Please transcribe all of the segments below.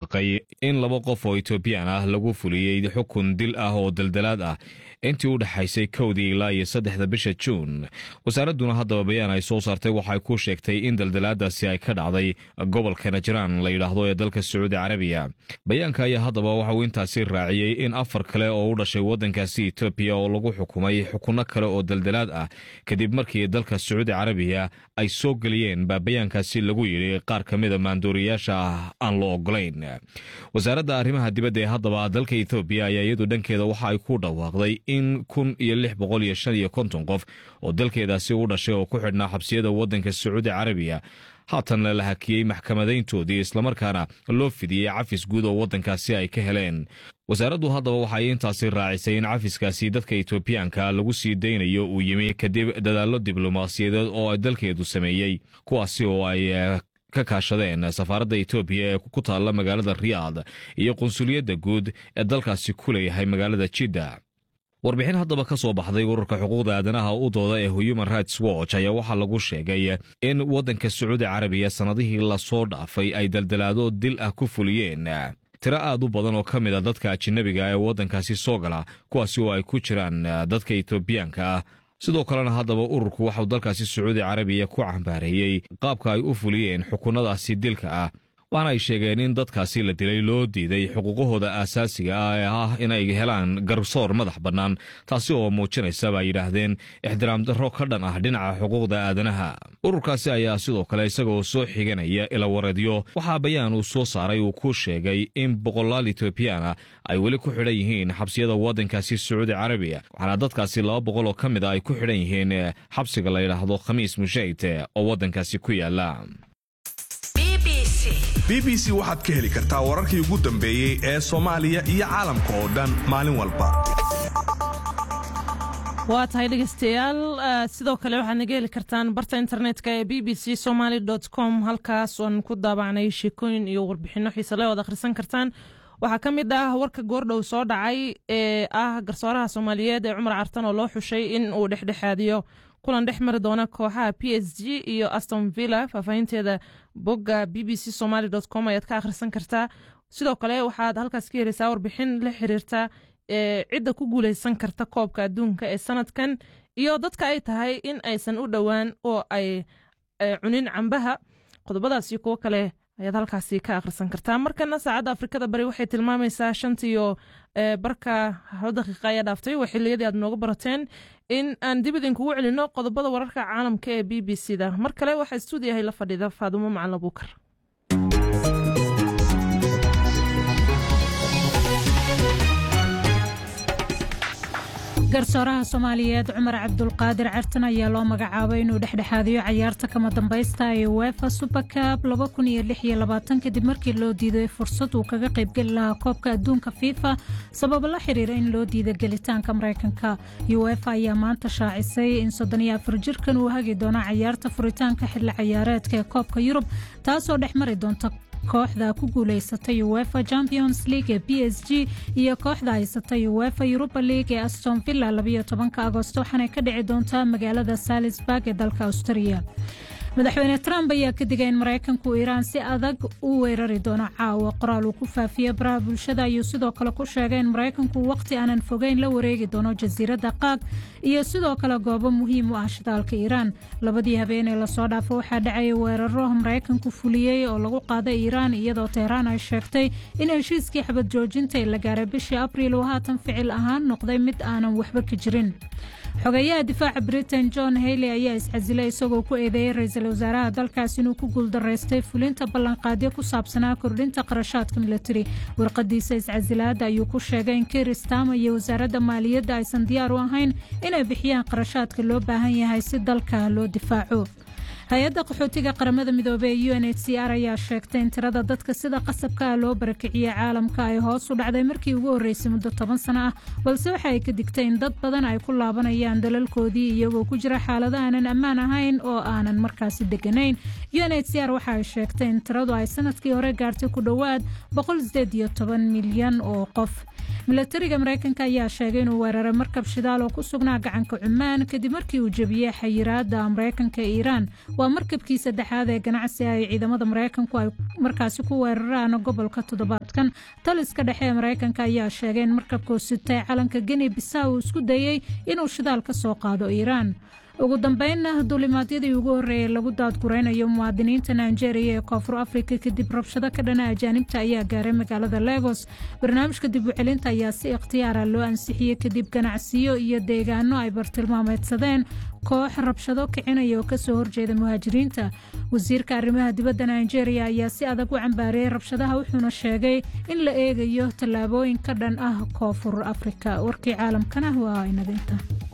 dhawaaqay in laba qof oo etoobiyaan ah lagu fuliyey xukun dil ah oo daldalaad ah intii u dhexaysay kowdii ilaa iyo saddexda bisha juun wasaaradduna haddaba bayaan ay soo saartay waxay ku sheegtay in daldalaadaasi ay ka dhacday gobolka najraan la yidhaahdo ee dalka sacuudi carabiya bayaanka ayaa haddaba waxa uu intaasi raaciyey in afar kale oo u dhashay waddankaasi etoobiya oo lagu xukumay xukunno kale oo daldalaad ah kadib markii dalka sacuudi carabiya ay soo geliyeen baa bayaankaasi lagu yidhi qaar ka mida maanduuriyaasha ah aan loo ogolayn wasaaradda arrimaha dibadda ee haddaba dalka etoobiya ayaa iyadu dhankeeda waxa ay ku dhawaaqday in kun iyo lix boqol iyo shan iyo konton qof oo dalkeedaasi u dhashay oo ku xidhnaa xabsiyada waddanka sacuudi carabiya haatanna la hakiyey maxkamadayntoodii islamarkaana loo fidiyey cafis guud oo waddankaasi ay ka heleen wasaaraddu haddaba waxay intaasi raacisay in cafiskaasi dadka etoobiyaanka lagu sii daynayo uu yimi kadib dadaallo diblomaasiyadeed oo dalkeedu sameeyey kuwaasi oo ay ka kaashadeen safaaradda etoobiya ee ku taalla magaalada riyaad iyo qunsuliyadda guud ee dalkaasi ku leeyahay magaalada jidda warbixin haddaba ka soo baxday ururka xuquuqda aadanaha u dooda ee human rights watch ayaa waxaa lagu sheegay in waddanka sacuudi carabiya sannadihii lasoo dhaafay ay daldalaado dil ah ku fuliyeen tiro aad u badan oo ka mid a dadka ajinabiga ee waddankaasi soo gala kuwaasi oo ay ku jiraan dadka etoobiyaanka ah sidoo kalena haddaba ururku waxau dalkaasi sacuudi carabiya ku cambaareeyey qaabka ay u fuliyeen xukunnadaasi dilka ah waxaana ay sheegeen in dadkaasi la dilay loo diiday xuquuqahooda aasaasiga ah ee ah inay helaan garsoor madax bannaan taasi oo muujinaysa baa yidhaahdeen ixtiraam darro ka dhan ah dhinaca xuquuqda aadanaha ururkaasi ayaa sidoo kale isagaoo soo xiganaya ilawareedyo waxaa bayaan uu soo saaray uu ku sheegay in boqolaal etoobiyaana ay weli ku xidhan yihiin xabsiyada waddankaasi sacuudi carabiya waxaana dadkaasi laba boqol oo ka mid a ay ku xidhan yihiin xabsiga la yidhaahdo khamiis mushayt oo waddankaasi ku yaala b b c waxaad ka heli kartaa wararkii ugu dambeeyey ee soomaaliya iyo caalamka oo dhan maalin walba waa tahay dhegeystayaal sidoo kale waxaad naga heli kartaan barta internetka ee b b c somaly com halkaas oan ku daabacnay sheekooyin iyo warbixino xiisale oad akhrisan kartaan waxaa ka mid ah warka goordhow soo dhacay ee ah garsooraha soomaaliyeed ee cumar cartan oo loo xushay in uu dhexdhexaadiyo kulan dhex mari doona kooxaha p s g iyo aston villa faahfaahinteeda bogga b b c somaly com ayaad ka akhrisan kartaa sidoo kale waxaad halkaas ka heleysaa warbixin la xiriirta ee cidda ku guuleysan karta koobka adduunka ee sanadkan iyo dadka ay tahay in aysan u dhowaan oo ay cunin cambaha qodobadaas iyo kuwo kale ayaad halkaasi ka akhrisan kartaa markana saacadda afrikada bari waxay tilmaamaysaa shantiiyo barka hal daqiiqa ayaa dhaaftay waa xiliyadii aad nooga barateen in aan dib idinkugu celino qodobada wararka caalamka ee b b c da mar kale waxaa stuudiyahay la fadhiida faadumo macalin abuukar garsooraha soomaaliyeed cumar cabdulqaadir cartan ayaa loo magacaabay inuu dhexdhexaadiyo cayaarta kama dambaysta ee wefa supercab kadib markii loo diiday fursad uu kaga qaybgeli lahaa koobka adduunka fifa sababo la xiriira in loo diiday gelitaanka maraykanka uefa ayaa maanta shaacisay in jirkan uu hagi doono cayaarta furitaanka xilli cayaareedka ee koobka yurub taasoo dhex mari doonta kooxda ku guuleysatay uefa champions league ee b s g iyo kooxda haysatay uefa europa league ee aston villa agosto waxaanay ka dhici doontaa magaalada salisburg ee dalka australia madaxweyne trump ayaa ka digay in maraykanku iiraan si adag u weerari doono caawa qoraal uu ku faafiyey baraha bulshada ayuu sidoo kale ku sheegay in maraykanku waqti aanan fogeyn la wareegi doono jasiiradda qaag iyo sidoo kale goobo muhiim u ah shidaalka iiraan labadii habeenee lasoo dhaafo waxaa dhacaya weeraro maraykanku fuliyey oo lagu qaaday iiraan iyadoo teheraan ay sheegtay in heshiiskii xabad joojinta ee la gaaray bishii abriil uu haatan ficil ahaan noqday mid aanan waxba ka jirin xogeeyaha difaaca britain john hayley ayaa iscasilay isagoo ku eedeeyey ra-iisul wasaaraha dalkaas inuu ku guuldaraystay fulinta ballanqaadyo ku saabsanaa kordhinta qarashaadka militari warqadiisa iscasilaadda ayuu ku sheegay in kiir stama iyo wasaaradda maaliyadda aysan diyaar u ahayn inay bixiyaan qarashaadka loo baahan yahay si dalka loo difaaco hay-adda qaxootiga qaramada midoobey ee u n h c r ayaa sheegtay in tirada dadka sida qasabka ah loo barakiciyey caalamka ay hoos u dhacday markii ugu horreysay muddo toban sano ah balse waxa ay ka digtay in dad badan ay ku laabanayaan dalalkoodii iyagoo ku jira xaalado aanan ammaan ahayn oo aanan markaasi deganayn u n h c r waxa ay sheegtay in tiradu ay sanadkii hore gaartay ku dhowaad milyan oo qof milatariga maraykanka ayaa sheegay inuu weeraray markab shidaal oo ku sugnaa gacanka cumaan kadib markii uu jebiyey xayiraada maraykanka ee iiraan waa markabkii saddexaad ee ganacsi ay ciidamada maraykanku ay markaasi ku weeraraan gobolka toddobaadkan taliska dhexe ee maraykanka ayaa sheegay in markabkuu sitay calanka geni bisa uu isku dayey inuu shidaal ka soo qaado iiraan ugu dambeynna duulimaadyadii ugu horreeyay lagu daadguraynayo muwaadiniinta nigeria ee koonfur afrika kadib rabshado ka dhana ajaanibta ayaa gaaray magaalada legos barnaamijka dib u celinta ayaa si ikhtiyaara loo ansixiyey kadib ganacsiyo iyo deegaano ay bartilmaameedsadeen koox rabshado kicinaya oo kasoo horjeeda muhaajiriinta wasiirka arrimaha dibadda nigeria ayaa si adag u cambaariyey rabshadaha wuxuuna sheegay in la eegayo tallaabooyin ka dhan ah koonfur afrika warkii caalamkana waa inaginta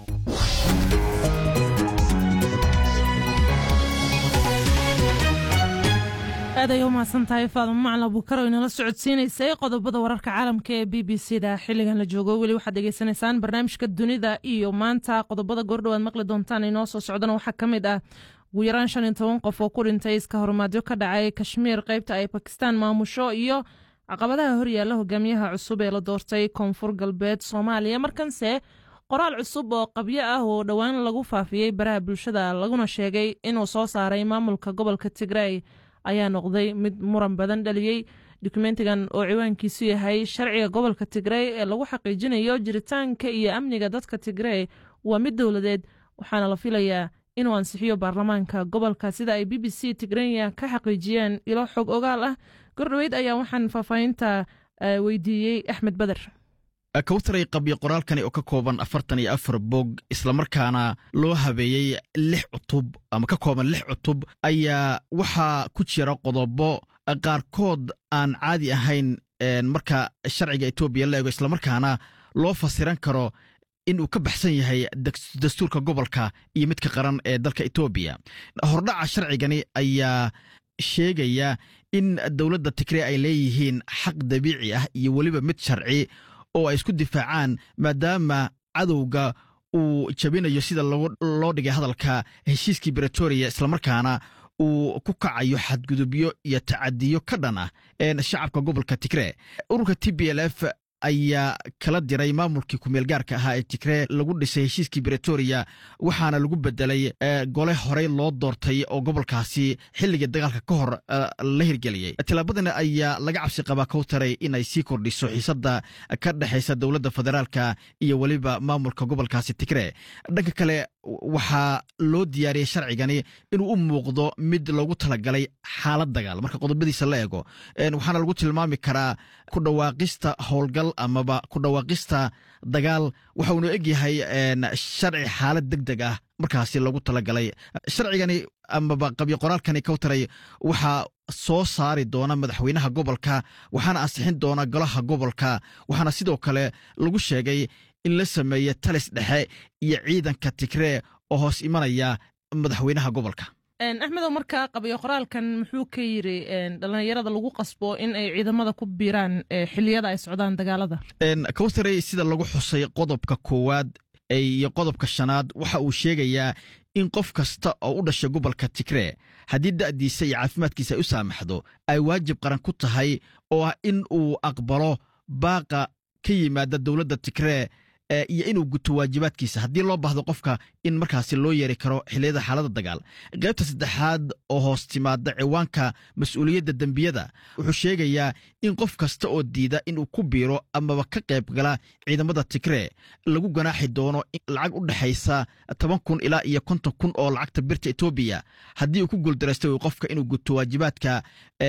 aad ay u mahadsan tahay faaduma macalin abuukar oo inala socodsiinaysay qodobada wararka caalamka ee b b c da xiligan la joogo weli waxaad degeysanaysaan barnaamijka dunida iyo maanta qodobada goordhowaad maqli doontaan inoo soo socdana waxaa ka mid ah ugu yaraan shan iyo toban qof oo ku dhintay iska horumaadyo ka dhacay kashmiir qaybta ay bakistaan maamusho iyo caqabadaha horyaalla hogaamiyaha cusub ee la doortay koonfur galbeed soomaaliya markanse qoraal cusub oo qabyo ah oo dhowaan lagu faafiyey baraha bulshada laguna sheegay inuu soo saaray maamulka gobolka tigray ayaa noqday mid muran badan dhaliyey dokumentigan oo ciwaankiisu yahay sharciga gobolka tigrey ee lagu xaqiijinayo jiritaanka iyo amniga dadka tigrey waa mid dowladeed waxaana la filayaa inuu ansixiyo baarlamaanka gobolka sida ay b b c tigrenya ka xaqiijiyeen ilo xog ogaal ah gordhoweyd ayaa waxaan faahfaahinta weydiiyey axmed beder kawtaray qabyo qoraalkani oo ka kooban afartan iyo afar bog islamarkaana loo habeeyey lix cutub ama ka kooban lix cutub ayaa waxaa ku jira qodobo qaarkood aan caadi ahayn marka sharciga etoobiya la eego islamarkaana loo fasiran karo in uu ka baxsan yahay dastuurka gobolka iyo midka qaran ee dalka etoobiya hordhaca sharcigani ayaa sheegaya in dowladda tigrey ay leeyihiin xaq dabiici ah iyo weliba mid sharci oo ay isku difaacaan maadaama cadowga uu jabinayo sida loo dhigay hadalka heshiiskii bretoria islamarkaana uu ku kacayo xadgudubyo iyo tacadiyo ka dhan ah shacabka gobolka tigree ururka t b l f ayaa kala diray maamulkii kumeelgaarka ahaa ee tigree lagu dhisay heshiiskii bretoria waxaana lagu bedelay gole horey loo doortay oo gobolkaasi xilligii dagaalka ka hor la hirgeliyey tillaabadani ayaa laga cabsi qabaa kowtaray inay sii kordhiso xiisadda ka dhexaysa dowladda federaalka iyo weliba maamulka gobolkaasi tigree dhanka kale waxaa loo diyaariyey sharcigani inuu u muuqdo mid loogu talagalay xaalad dagaal marka qodobadiisa la eego waxaana lagu tilmaami karaa ku dhawaaqista howlgal amaba ku dhawaaqista dagaal waxa uunu egyahay sharci xaalad deg deg ah markaasi loogu talagalay sharcigani amaba qabyo qoraalkani kowtaray waxaa soo saari doona madaxweynaha gobolka waxaana ansixin doona golaha gobolka waxaana sidoo kale lagu sheegay in la sameeye talis dhexe iyo ciidanka tigree oo hoos imanaya madaxweynaha gobolka axmedow markaa qabyo qoraalkan muxuu ka yiri dhallinyarada lagu qasbo in ay ciidamada ku biiraan xiliyada ay socdaan dagaalada kowtarey sida lagu xusay qodobka koowaad iyo qodobka shanaad waxa uu sheegayaa in qof kasta oo u dhashay gobolka tigree haddii da'diisa iyo caafimaadkiisa ay u saamaxdo ay waajib qaran ku tahay oo ah in uu aqbalo baaqa ka yimaada dowladda tigree iyo inuu guto waajibaadkiisa haddii loo baahdo qofka in markaasi loo yeeri karo xilliyada xaalada dagaal qaybta saddexaad oo hoos timaada ciwaanka mas-uuliyadda dembiyada wuxuu sheegayaa in qof kasta oo diida inuu ku biiro amaba ka qayb gala ciidamada tigree lagu ganaaxi doono lacag u dhexaysa toban kun ilaa iyo konton kun oo lacagta birta etoobiya haddii uu ku guuldaraysta qofka inuu guto waajibaadka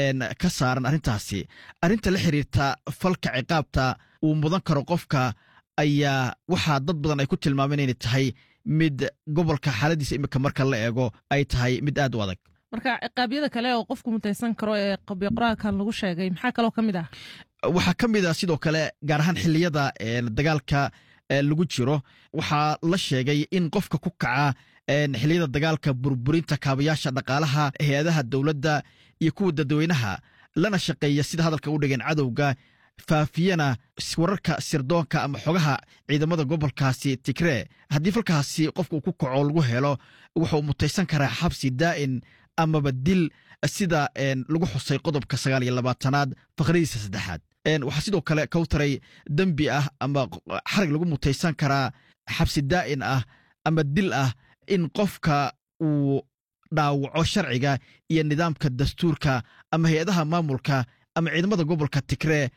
ka saaran arrintaasi arrinta la xiriirta falka ciqaabta uu mudan karo qofka ayaa waxaa dad badan ay ku tilmaameen inay tahay mid gobolka xaaladiisa imika marka la eego ay tahay mid aad u adag marka ciqaabyada kale oo qofku mutaysan karo ee qabyo qoraalkan lagu sheegay maxaa kaloo ka mid ah waxaa ka mid ah sidoo kale gaar ahaan xilliyada dagaalka lagu jiro waxaa la sheegay in qofka ku kaca xilliyada dagaalka burburinta kaabayaasha dhaqaalaha hay-adaha dowladda iyo kuwa dadweynaha lana shaqeeya sida hadalka u dhigeen cadowga faafiyana wararka sirdoonka ama xogaha ciidamada gobolkaasi tigree haddii falkaasi qofka uu ku kaco lagu helo wuxuu mutaysan karaa xabsi daa'in amaba dil sida lagu xusay qodobka sagaal iyo labaatanaad faqradiisa saddexaad waxaa sidoo kale kawtaray dembi ah ama xarig lagu mutaysan karaa xabsi daa'in ah ama dil ah in qofka uu dhaawaco sharciga iyo nidaamka dastuurka ama hay-adaha maamulka ama ciidamada gobolka tigree